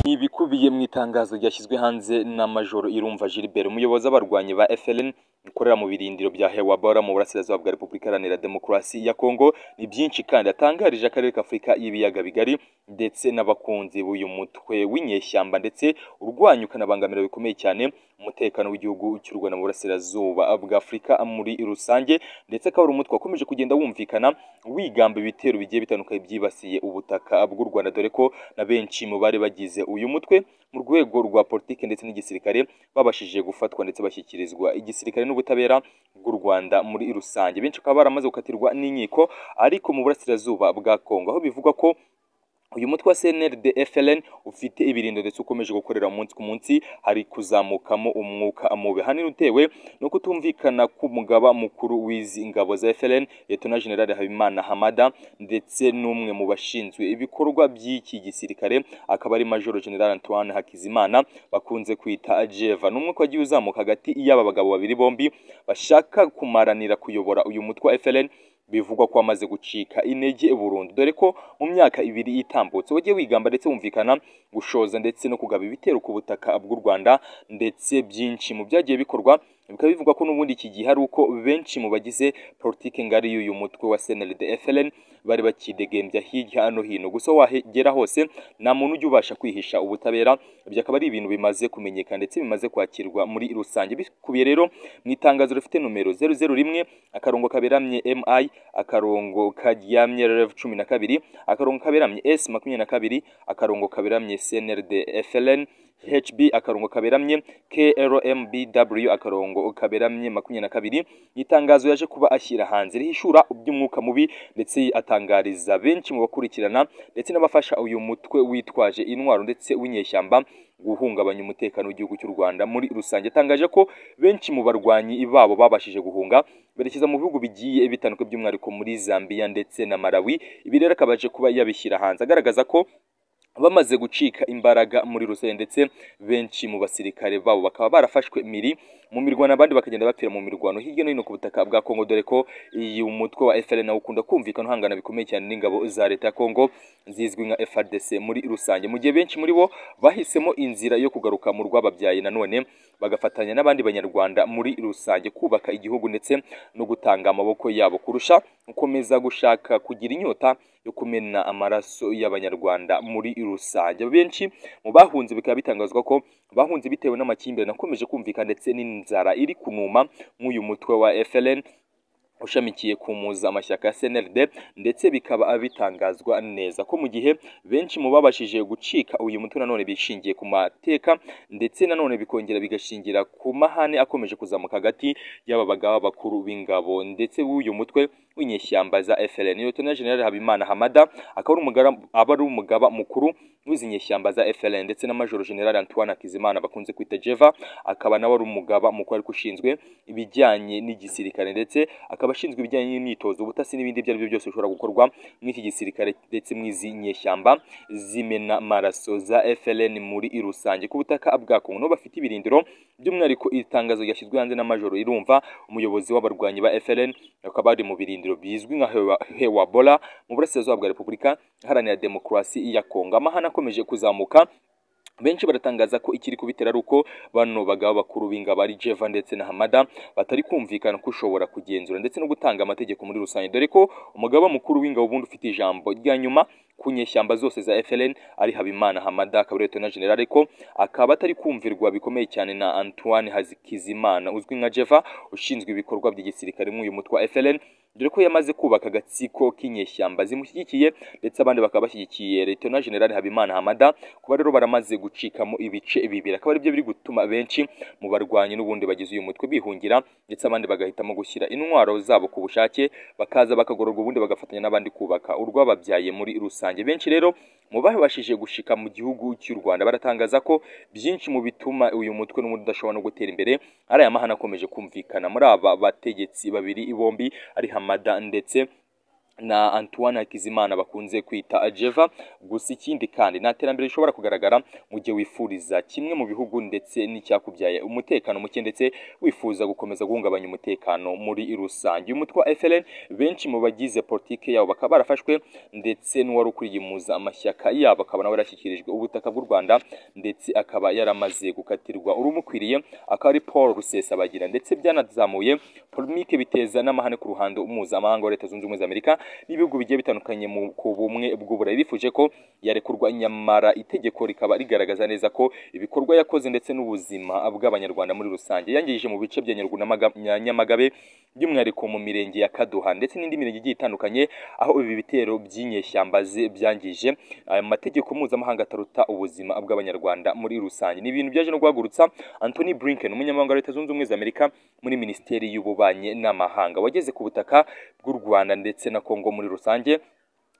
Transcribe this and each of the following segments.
Ikubiyeye mu itangazo ryashyizwe hanze na Majoro Irumva Gilbert umuyobozi w'abarwanyi ba FLN ukorera mu birindiro bya Hewabara mu burasirazuba bwa Repubulika Iharanira Demokarasi ya Kongo ni byinshi kandi atangarije akarere k'Afurika y'ibiyaga bigari ndetse n'abakunzi b'uyu mutwe w'inyeshyamba ndetse urwanya ukanabangamira bikomeye cyane umutekano w'igihugu cy'u Rwanda mu burasirazuba bwa Afurika muri rusange ndetse akaba ari umutwe wakomeje kugenda wumvikana wigamba ibitero bigiye bitandukanye byibasiye ubutaka bw'u Rwanda dore ko na benshi mu bari bagize uyu mutwe mu rwego rwa politiki ndetse n'igisirikare babashije gufatwa ndetse bashyikirizwa igisirikare n'ubutabera bw'u Rwanda muri rusange benshi bakaba baramaze gukatirwa n'inkiko ariko mu burasirazuba bwa Kongo aho bivugwa ko uyu mutwe wa CNRD FLN ufite ibirindo ndetse ukomeje gukorera umunsi ku munsi hari kuzamukamo umwuka mubi hanini utewe no kutumvikana k'umugaba mukuru w'izi ngabo za FLN Lieutenant General Habimana Hamada ndetse n'umwe mu bashinzwe ibikorwa by'iki gisirikare akaba ari Major General Antoine Hakizimana bakunze kwita Jeva n'umwuka wagiye uzamuka hagati y'aba bagabo babiri bombi bashaka kumaranira kuyobora uyu mutwe wa FLN bivugwa ko wamaze gucika intege burundu dore ko mu myaka ibiri itambutse wagiye wigamba ndetse wumvikana gushoza ndetse no kugaba ibitero ku butaka bw'u Rwanda ndetse byinshi mu byagiye bikorwa bikaba bivugwa ko n'ubundi iki gihe ari uko benshi mu bagize politiki ngari y'uyu mutwe wa CNLD FLN bari bakidegembya hirya no hino gusa wahegera hose nta muntu ujya ubasha kwihisha ubutabera ibyo akaba ari ibintu bimaze kumenyekana ndetse bimaze kwakirwa muri rusange bikubiye rero mu itangazo rifite numero 001 akarongo kaberamye MI akarongo karyamye RF 12 akarongo kaberamye S 22 akarongo kaberamye CNLD FLN HB akarongo kaberamye KLMBW akarongo kaberamye makumyabiri na kabiri itangazo yaje kuba ashyira hanze rihishura by'umwuka mubi ndetse atangariza benshi mu bakurikirana ndetse n'abafasha uyu mutwe witwaje intwaro ndetse w'inyeshyamba guhungabanya umutekano w'igihugu cy'u Rwanda muri rusange atangaje ko benshi mu barwanyi babo babashije guhunga berekeza mu bihugu bigiye bitandukanye by'umwihariko muri Zambia ndetse na Malawi ibi rero akabaje kuba yabishyira hanze agaragaza ko bamaze gucika imbaraga muri rusange ndetse benshi mu basirikare babo bakaba barafashwe miri mu mirwano abandi bakagenda bapfira mu mirwano hirya no hino ku butaka bwa Kongo dore ko iyi umutwe wa FLN ukunda kumvikana uhangana bikomeye cyane n'ingabo za leta ya Kongo zizwi nka FARDC muri rusange mu gihe benshi muri bo bahisemo inzira yo kugaruka mu rwababyaye nanone bagafatanya n'abandi banyarwanda muri rusange kubaka igihugu ndetse no gutanga amaboko yabo kurusha gukomeza gushaka kugira inyota yo kumena amaraso y'abanyarwanda muri rusange benshi mu bahunze bikaba bitangazwa ko bahunze bitewe n'amakimbirane akomeje kumvikana ndetse n'inzara iri kunuma nk'uyu mutwe wa FLN ushamikiye kumuza amashyaka ya CNRD ndetse bikaba bitangazwa neza ko mu gihe benshi mu babashije gucika uyu mutwe nanone bishingiye ku mateka ndetse nanone bikongera bigashingira ku mahane akomeje kuzamuka hagati y'aba bagaba bakuru b'ingabo ndetse w'uyu mutwe w'inyeshyamba za FLN Lieutenant General Habimana Hamada akaba ari umugaba mukuru w'izi nyeshyamba za FLN ndetse na Major General Antoine Kizimana bakunze kwita Jeva akaba nawe ari umugaba mukuru ariko ushinzwe ibijyanye n'igisirikare ndetse akaba ashinzwe ibijyanye n'imyitozo ubutasi n'ibindi ibyo ari byo byose bishobora gukorwa mw'iki gisirikare ndetse mw'izi nyeshyamba zimena maraso za FLN muri rusange ku butaka bwa Kongo no bafite ibirindiro by'umwihariko itangazo ryashyizwe hanze na Major Irumva umuyobozi w'abarwanyi ba FLN akaba ari mu birindiro bizwi nka Hewabora mu burasirazuba bwa Repubulika Iharanira Demokarasi ya Kongo amahana akomeje kuzamuka benshi baratangaza ko ikiri kubitera ari uko bano bagabo bakuru b'ingabo ari Jeva ndetse na Hamada batari kumvikana ko ushobora kugenzura ndetse no gutanga amategeko muri rusange dore ko umugaba mukuru w'ingabo ubundi ufite ijambo rya nyuma ku nyeshyamba zose za FLN ari Habimana Hamada akaba Lieutenant General ariko akaba atari kumvirwa bikomeye cyane na Antoine Hazikizimana uzwi nka Jeva ushinzwe ibikorwa by'igisirikare mu uyu mutwe wa FLN dore ko yamaze kubaka agatsiko k'inyeshyamba zimushyigikiye ndetse abandi bakaba bashyigikiye Lieutenant General Habimana Hamada kuba rero baramaze gucikamo ibice bibiri akaba aribyo biri gutuma benshi mu barwanyi n'ubundi bagize uyu mutwe bihungira ndetse abandi bagahitamo gushyira intwaro zabo ku bushake bakaza bakagororwa ubundi bagafatanya n'abandi kubaka urwababyaye muri rusange benshi rero mu babashije gushika mu gihugu cy'u Rwanda baratangaza ko byinshi mu bituma uyu mutwe n'ubundi udashobora no gutera imbere ari aya mahana akomeje kumvikana muri aba bategetsi babiri bombi ari Hamada ndetse na Antoine Hakizimana bakunze kwita Jeva gusa ikindi kandi nta terambere rishobora kugaragara mu gihe wifuriza kimwe mu bihugu ndetse n'icyakubyaye umutekano muke ndetse wifuza gukomeza guhungabanya umutekano muri rusange uyu mutwe wa FLN benshi mu bagize politike yabo bakaba barafashwe ndetse n'uwari ukwiyimuza amashyaka yabo akaba nawe yarashyikirijwe ubutaka bw'u Rwanda ndetse akaba yaramaze gukatirwa urumukwiriye akaba ari Paul Rusesabagira ndetse byanazamuye polomike biteza n'amahane ku ruhando mpuzamahanga wa Leta Zunze Ubumwe za Amerika n'ibihugu bigiye bitandukanye mu ku bumwe bw'uburayi bifuje ko yarekurwa nyamara itegeko rikaba rigaragaza neza ko ibikorwa yakoze ndetse n'ubuzima bw'abanyarwanda muri rusange yangirije mu bice bya Nyaruguru na Maga- na Nyamagabe by'umwihariko mu mirenge ya Kaduha ndetse n'indi mirenge igiye itandukanye aho ibi bitero by'inyeshyamba ze byangije aya mategeko mpuzamahanga ataruta ubuzima bw'abanyarwanda muri rusange ni ibintu byaje no guhagurutsa Anthony Blinken umunyamabanga wa Leta Zunze Ubumwe za Amerika muri Minisiteri y'Ububanyi n'Amahanga wageze ku butaka bw'u Rwanda ndetse na Kongo muri rusange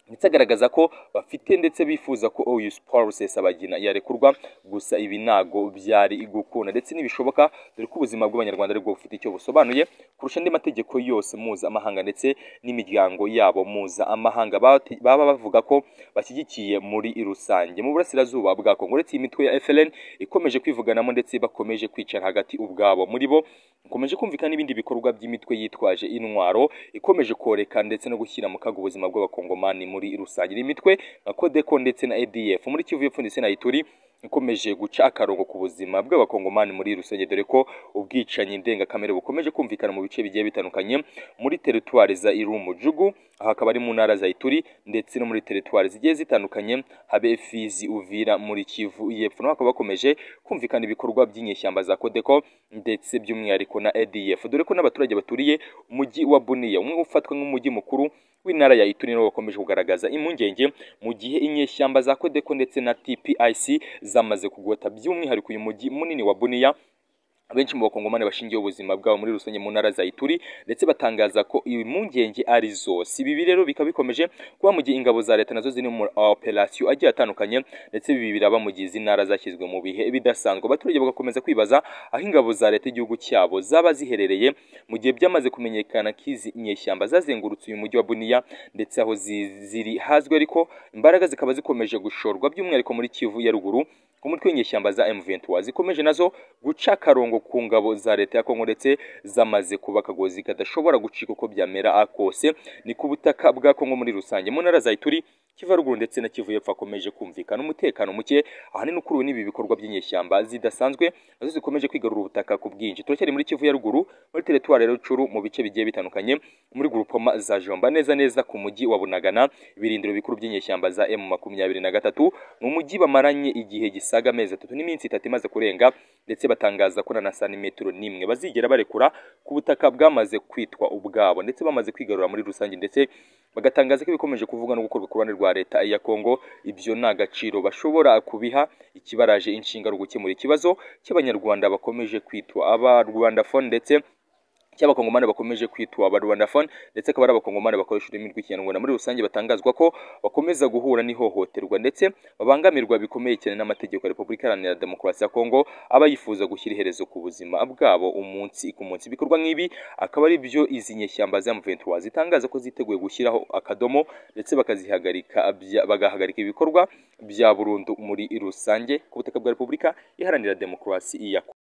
ndetse agaragaza ko bafite ndetse bifuza ko uyu Paul Rusesabagina yarekurwa gusa ibi ntago byari gukunda ndetse n'ibishoboka dore ko ubuzima bw'abanyarwanda aribwo bufite icyo busobanuye kurusha andi mategeko yose mpuzamahanga ndetse n'imiryango yabo mpuzamahanga bate- baba bavuga ko bashyigikiye muri rusange mu burasirazuba bwa Kongo uretse iyi mitwe ya FLN ikomeje kwivuganamo ndetse bakomeje kwicara hagati ubwabo muri bo ikomeje kumvikana n'ibindi bikorwa by'imitwe yitwaje intwaro ikomeje koreka ndetse no gushyira mu kaga ubuzima bw'abakongomani muri rusange ni imitwe nka Codeco ndetse na ADF muri Kivu y'Epfo ndetse na Ituri ikomeje guca akarongo ku buzima bw'abakongomani muri rusange dore ko ubwicanyi ndengakamere bukomeje kumvikana mu bice bigiye bitandukanye muri teritwari za Irumujugu aha akaba ari mu ntara za Ituri ndetse no muri teritwari zigiye zitandukanye habe Fizi Uvira muri Kivu y'Epfo naho hakaba hakomeje kumvikana ibikorwa by'inyeshyamba za Codeco ndetse by'umwihariko na ADF dore ko n'abaturage baturiye umujyi wa Bunia umwe ufatwa nk'umujyi mukuru w'intara ya Ituri nibo bakomeje kugaragaza impungenge mu gihe inyeshyamba za Codeco ndetse na TPIC zamaze kugota by'umwihariko uyu mujyi munini wa Bunia benshi mu bakongomani bashingiye ubuzima bwabo muri rusange mu ntara za Ituri ndetse batangaza ko impungenge ari zose ibi rero bikaba bikomeje kuba mu gihe ingabo za leta nazo ziri mu operasiyo agiye atandukanye ndetse ibi biraba mu gihe izi ntara zashyizwe mu bihe bidasanzwe abaturage bagakomeza kwibaza aho ingabo za leta igihugu cyabo zaba ziherereye mu gihe byamaze kumenyekana ko izi nyeshyamba zazengurutse uyu mujyi wa Bunia ndetse aho zi- ziri hazwi ariko imbaraga zikaba zikomeje gushorwa by'umwihariko muri Kivu ya ruguru ku mutwe w'inyeshyamba za M23 zikomeje nazo guca akarongo ku ngabo za leta ya Kongo ndetse zamaze kuba akagozi kadashobora gucika uko byamera akose ni ku butaka bwa Kongo muri rusange mu ntara za Ituri Kivu ya ruguru ndetse na Kivu y'Epfo hakomeje kumvikana umutekano muke ahanini ukuruwe n'ibi bikorwa by'inyeshyamba zidasanzwe nazo zikomeje kwigarura ubutaka ku bwinshi turacyari muri Kivu ya ruguru muri teritwari ya Rucuru mu bice bigiye bitandukanye muri grupoma za Jomba neza neza ku mujyi wa Bunagana ibirindiro bikuru by'inyeshyamba za M23 ni umujyi bamaranye igihe gisaga amezi atatu n'iminsi itatu imaze kurenga ndetse batangaza ko na na santimetero n'imwe bazigera barekura ku butaka bwamaze kwitwa ubwabo ndetse bamaze kwigarura muri rusange ndetse bagatangaza ko ibikomeje kuvugwa no gukorwa ku ruhande rwa leta ya Kongo ibyo nta gaciro bashobora kubiha ikibaraje inshinga ari ugukemura ikibazo cy'abanyarwanda bakomeje kwitwa abarwandafone ndetse cy'abakongomani bakomeje kwitwa abarwandafone ndetse akaba ari abakongomani bakoresha ururimi rw'ikinyarwanda muri rusange batangazwa ko bakomeza guhura n'ihohoterwa ndetse babangamirwa bikomeye cyane n'amategeko ya repubulika iharanira demokarasi ya kongo aba yifuza gushyira iherezo ku buzima bwabo umunsi ku munsi ibikorwa nk'ibi akaba ari byo izi nyeshyamba za M23 zitangaza ko ziteguye gushyiraho akadomo ndetse bakazihagarika bya- bagahagarika ibikorwa bya burundu muri rusange ku butaka bwa repubulika iharanira demokarasi ya Kongo.